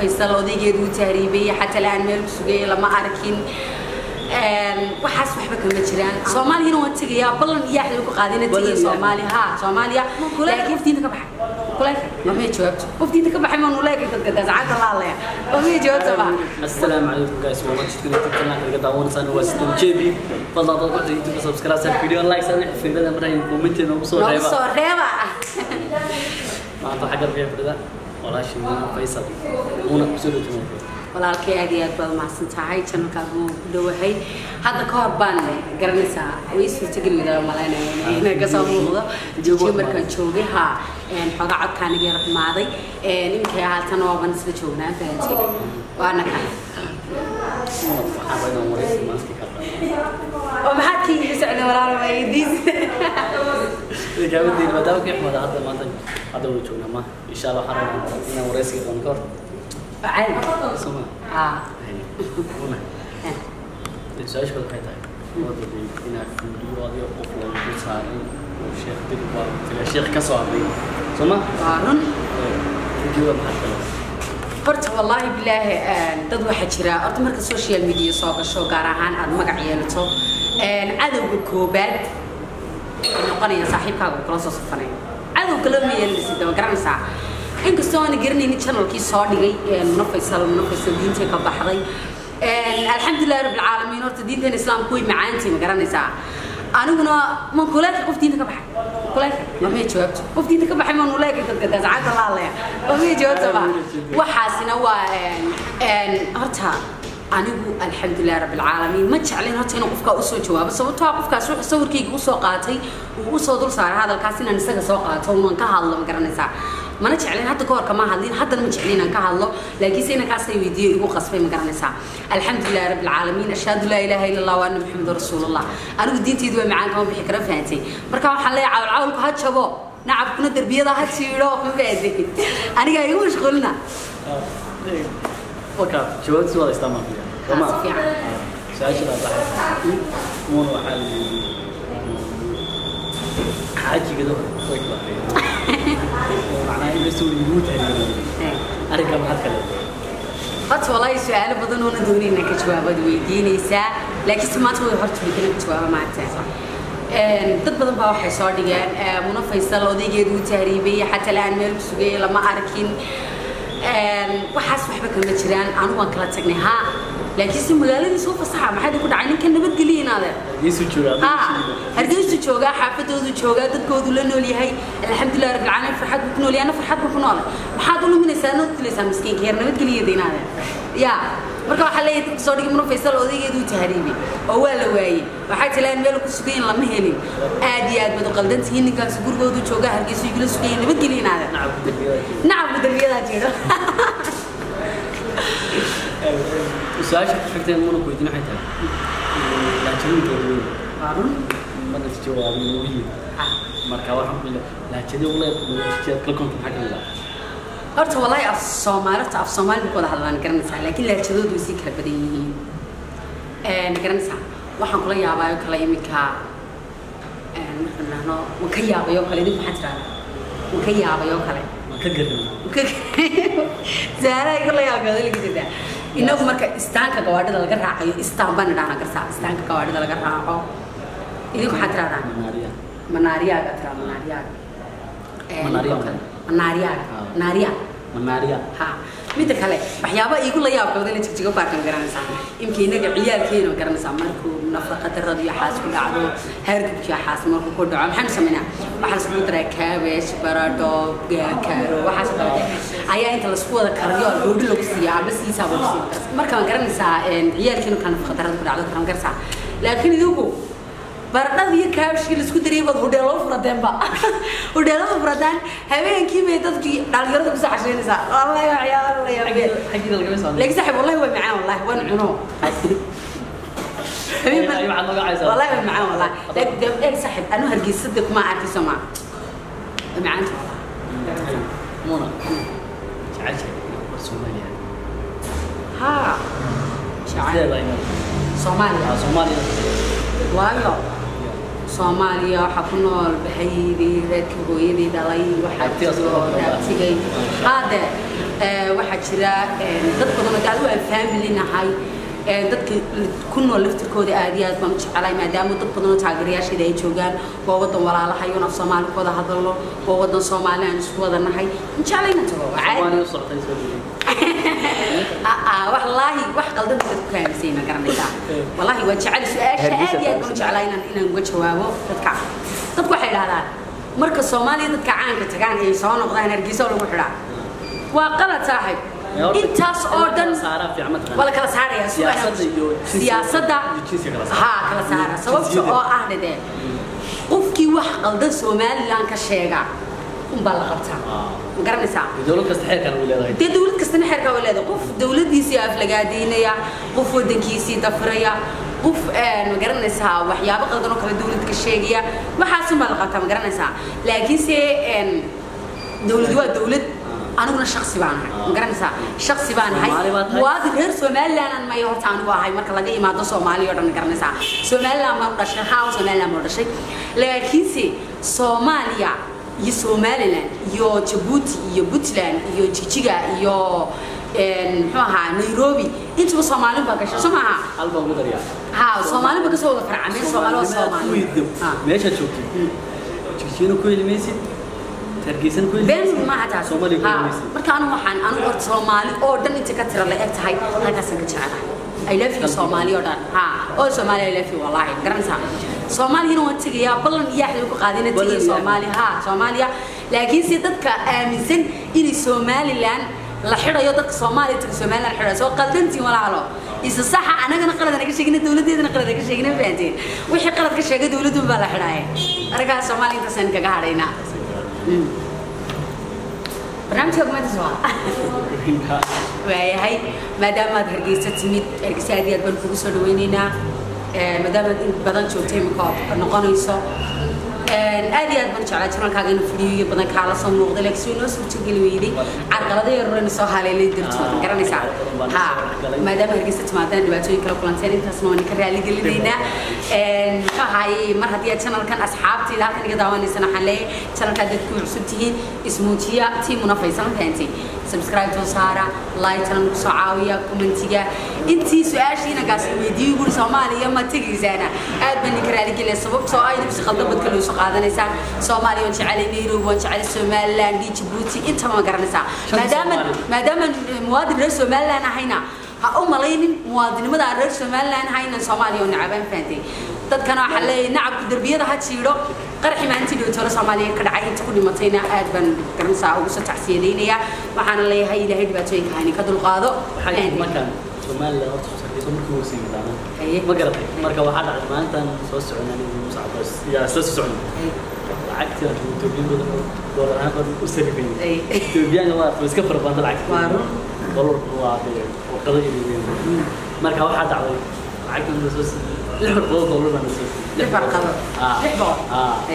faysal odaygeedu u tahriibay xataa la-aan meel ku sugay lama arkin waxaas waxba kama jiraan soomaaliyana waan tegayaa ballan iyo axda ku qaadina tegaya soomaaliya ha soomaaliya laakiin waftiinta ka baxay kuleeka mamay jawaabto waftiinta ka baxay maan uleeka dadka daasacanta la hadlaya mamay jawaabta ba السلام عليكم guys والله تشكرا تشكرا لك دعونا سنة وستم جيبي فضل ضغط على يوتيوب سبسكرايب سر فيديو لايك سر في بدأ مرة كومنت نوصل noogu ريبا soo reeba ما أنت حاجة فيها بدأ والله شيء من فيصل هنا بسولة جمهور walaalkay aad iyo aad baad umahadsan tahay janalkaaga waan ku dhowahay hadda ka hor baan garanaysaa way suurtageli wada malaynaya inay kasoo muuqdo joojiyo markaan joogay ha xoogaa codkaan iga yara xumaaday iminkay haatan waaban isla joognaa fahantay waana kan حابين أموريس ماسك كذا oo maxaad ka iga socday walaal waydiis جابت دي بدأ كيف ما هذا ما أنت هذا هو شو نما إن شاء الله حرام إن أموريس كذا نكر caadi سمع ha هنا السؤال شو الحين تاعي هذا اللي هنا فيديو هذا أفضل بساري وشيخ دلوا تلا شيخ كسر لي سمع waa run فيديو محل horta wallaahi bilaahi dad waxaa jira horta marka social media soo gasho gaar ahaan aad magac yeelato cadowga koobaad ay noqonaya saaxiibkaaga uu kula soo safanaya cadowga lama yeelanaysid daba garanaysaa inkastoo aana garanaynin channelkii soo dhigay muna faysal muna faysal diintay ka baxday alxamdulilahi rabbil caalamiin horta diinteena islaamku way macaantay ma garanaysaa aniguna man kuleeka qof diinta ka baxay kuleeka mamay jawaabto qof diinta ka baxay man uleeka dadka daasacanta la hadlaya mamay jawaabta ba waxaasina waa horta anigu alxamdulilah rabbilcaalamiin ma jeclin horta inuu qofkaa usoo jawaabo sababtoo ah qofkaas wuxuu sawirkayga usoo qaatay uu usoo dul saaray hadalkaas inaan isaga soo qaato unan ka hadlo ma garanaysaa mana jeclin hadda ka hor kama hadlin haddana ma jeclin inaan ka hadlo laakiinse inankaasay weydiiyo igu qasbay ma garanaysaa alxamdulilah rabbilcaalamiin ashhadu laa ilaaha ila allah wa anna maxamadu rasuulullah anigu diinteydu waa macaan kama bixi kara fahantay marka waxaan leeyahay cawlcawlku ha jabo nacabkuna derbiyada ha jiidho ma fahantay aniga igu mashquulina وكا جواب سؤال استمع فيها Ah, si fiican. سؤال شو هذا مو حال حاجي كده كويس معناه إنه سوي يموت أنا كم حد كله horta walaahi su-aalo badan oona doonin inaan ka jawaabaad weydiinaysaa laakiinse maanta way horta way kala jawaaba maanta dad badan baa waxay soo dhigeen muna faysal odaygeedu u tahriibay xataa la-aan meel ku sugay lama arkin waxaas waxba kama jiraan anigu waan kala tagnay ha laakiinse magaaladiisa u fasaxa maxaa ku dhacay ninka nabadgeliya inaadeen يسوي شو ها hargeysu joogaa xaafadoodu joogaa dadkoodu la nool yahay alxamdulilah rabbil caalamiin farxad buu ku nool yahay ana farxad buu ku noolay maxaad u luminaysaa noo dilaysaa miskiinka yar nabadgeliya deynaadeen ya marka waxaa leeyahay dadka soo dhigi muna faysal odaygeedu u tahriibay oo waa la waayey waxay tilaan meel ku sugayin lama helin aad iyo aad baad u qaldan tihiin ninkaas gurigoodu joogaa hargeysu igula sugayin nabadgeliya inaadeen نعم بالبيضة nacabku darbiyadaa jiro سؤال شو فكرة مو كويتين حتى لا تقول كده waa run ما تجاوب مهم marka waxaan ku leeyahay laajada uu leeyahay kala konton xaq ila horta walaahi af soomaalita af soomaali buu ku wada hadlaan garanaysaa laakiin laajadoodu way sii kala badan yihiin garanaysaa waxaan kula yaabaayo kale iminka markaan dhahno waan ka yaabayo kale idinku maxaa tirahdaa waan ka yaabayo kale ma ka garan zaara iga la yaabay odayga jirta inagu marka istaanka gawaadhida laga raacayo istaan baan idhahnaa garsaa istaanka gawaadhida laga raaco idinku maxaa tirahdaa manaariya manaariyaaga tiraa manaariyaaga Manaariyaaga. manaariyaaga Ah. naariyaa manaariya ha midda kale waxyaaba igu la yaabkooda la jigjigo baarkan garanaysaa imka inaga ciyaalkeena garanaysaa markuu nafaqa darrada iyo xaas ku dhacdo hargabkiyo xaas markuu ku dhaco maxaanu samaynaa waxaa lasku daraa kaabesh baradho gaakaaro waxaas oo kale ayaa inta lasku wada karayo goodhi lagu siiya aba siisaaba lagu siiya marka waan garanaysaa ciyaalkeenu kale nafaqa darrada ku dhacdo karan garsaa laakiin idigu baradhada iyo kaabashkii laisku dariyay baad hudheelo furadeenba hudheelada furadaan habeenkii bay dadkii dhalinyarada kusoo casheynaysaa wallahi waa ciyaar la yaabeen xaggida laga soo laakiin saaxiib wallahi waa macaan wallahi waan cuno habeen Ay, waxaad nooga caysaa. wallahi waa macaan wallahi laakiin dee eeg saaxiib anu hargeysada kuma arkayso ma waa macaanta muna jacayl war Soomaaliya ha sideeda shacab ayna soomaaliya Soomaaliya waayo soomaaliya waxaa ku nool bahaydii reerkii hooyadii dhalay waxaa Abtigaas jiro oo dhan baa. raabtigay haade ee, waxaa jira een, dad badan oo adigu aan family nahay een, dadka ku nool laftirkooda aad iyo aad baan u jecelahay maadaama dad badan oo taageerayaasheeda ay joogaan waa wadan walaalahay oon af soomaali ku wada hadalno waa wadan soomaali aan isku wada nahay jeclayna tago waa caadi Soomaaliya u socotay soo dhawey. aa wallaahi wax qaldan baad ku kaamisay ma garanaysaa wallaahi waa jecel su-aasha aad iyo aad baan u jeclaa inaan inaan uga jawaabo dadka dadku waxay idhahdaan marka soomaaliya dadka caanka tagaan ay soo noqdaan hargeysa oo lagu xidhaa waa qalad saaxib Ee, horta, intaas oo in dhan kala saaraa fiican ma taqaan. waa la kala saaraya Siyaasadda iyo jinsiga- siyaasadda iyo jinsiga kala saara. haa kala saara sababta Jinsiyadda. oo ah dhadee qofkii wax qaldan somaliland ka sheega unbaa la qabtaa Ah. ma garanaysaa dowlad kasta xeerkan way leedahay dee dowlad kastana xeerkaa way leedahay qof dowladdiisii aflagaadaynaya qof waddankiisii dafiraya qof een, ma garanaysaa waxyaabo qaldan oo kale dowlad ka sheegaya waxaasunbaa la qabtaa ma garanaysaa laakiinse een, dowlad waa dowlad aniguna shaksi baan ahay ma garanaysaa shaksi baan ahay Soomaali baa tahay. waadi reer somaliland aan maya horta anigu ahay marka laga imaado soomaaliya oo dhan ma garanaysaa somaliland baan u dhashay haa somaliland baan u dhashay laakiinse soomaaliya iyo somaliland iyo jabuuti iyo puntland iyo jijiga iyo een, muxuu ahaa nairobi intuba soomaalin baa gashay soo maaha hal baan ugu dariyaa ha soomaalin baa kasoo wada farcameen soomaali waa Soomaalimaad ku soomaali weydo Ha. meeshaad joogtid jigjiina ku heli maysid hargeysana ku heli been maysid maaha taas soomaaliya ku heli Ha, maysid marka anigu waxaan anigu horta soomaali oo dhan inta ka tira la eg tahay halkaasaan ka jecelahay I love you Soomaali oo dhan ha oo Soomaali I love you wallahi garanaysaa Soomaaliyana waan tegayaa ballan iyo axdi ku qaadina Ballan tagay iyo Soomaali ha Soomaaliya laakiin si dadka aaminsan inay Somaliland la xidhayo dadka Soomaaliya taga Somaliland xidhayo soo qaldantiin walaalo isa saxa anagana qalad naga sheegina dawladeedana qalad naga sheegina fahanteen wixii qalad ka sheegay dawladdu baa la xidhaaya arkaas Soomaaliya intaasaan kaga hadhaynaa barnaamijka kumaantas waa waayahay maadaama aad hargeysa timid hargeysa aad iyo aad baan kugu soo dhaweyneynaa Ee, maadaama aad in badan joogtay imika ood noqonayso Een, aad iyo aad baan jeclaa janalkaaga inuu fidiyoyo badan kaala soo muuqday laakiin soo inoo suurtogeli weyday carqalada yarorena soo haleelay dartood ma garanaysaa ha maadaama hargeysa timaadana dhibaatooyin kala kulanteen intaasna waan ka raali gelinaynaa Een, muxuu ahaayey mar haddii aad janalkan asxaabtayda halkan iga daawanaysana waxaan leeyahay janalkaa dad ku cusub tihiin ismuujiya tiimuna faysan fahantay subscribe soo saara like tana nagu soo caawiya commentiga intii su-aashiina gaas weydiiyey guri soomaaliya ma tegaysaana aad baan ninka raaligelaya sababtoo ah idinku qaldan badka loo soo qaadanaysaan soomaaliya waan jecelay nairobi waan jecelay somaliland iyo jabuuti intaba ma garanaysaa maadaama maadaama muwaadin reer somaliland ahayna ha u malaynin muwaadinimada aan reer somaliland ahayna soomaaliya oo nacabaan fahantay dadkana waxaa leeyahay nacabku derbiyada ha jiidho qarxi maalintii dhowtoola soomaaliya ka dhacay inta ku dhimatayna aad baan garanaysaa ugu soo tacsiyadaynayaa waxaana leeyahay ilaahay dhibaatooyinka hayni ka dulqaado waxay markaan Soomaaliland horta sarkiiso markii uu siin doonaa Haye. ma garatay marka waxaa dhacday maalintan soo soconay anigu Muuse Cabbaas yaa isla soo soconay lacagtii aan Itoobiyan badan oo doolar ahaan badan u sarifayay Ay. Itoobiyaanka waa way iska fara badan lacagta Waa run. doolarku waa dee warqado iyo marka waxaa dhacday lacagtan la soo siiyey lix warqado doolar baan la soo siiyey lix warqado Ah. lix boqol Ah. Ay.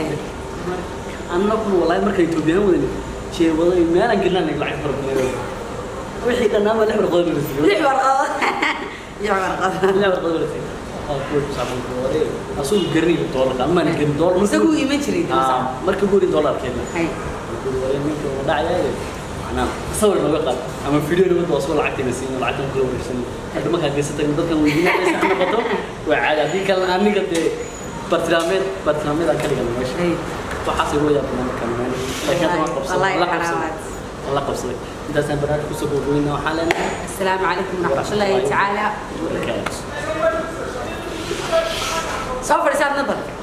annaguna wallaahi marka Itoobiyaan wadani jeebado iyo meelaan gelnaan lacag fara badan wixii dhannaaba lix warqado la siiyey lix warqado lix warqado لا ورقة ولا شيء. أقول صعب الدولار. أصول قرني الدولار. أما أنا قرني دولار. isagu iman jiray آه. مركب قولي دولار كذا. hay يقول ولا منك ولا عيال. أنا أصور ما بقى. أما فيديو اللي بدو أصور عكتي نسين ولا عكتي كل ورشين. هذا ما كان قصة تقول كان ويجينا بس أنا بطل. وعاد هذيك كان أنا قد برتلامير برتلامير أكل كان ماشي. hay وحاسب ويا بنا كان ماشي. لكن ما قبص. والله الله قبص. حرامات. الله قبص. أنت سنبرات كسبوا وينا وحالنا. السلام عليكم ورحمة الله تعالى وبركاته. سوف رسالة نظر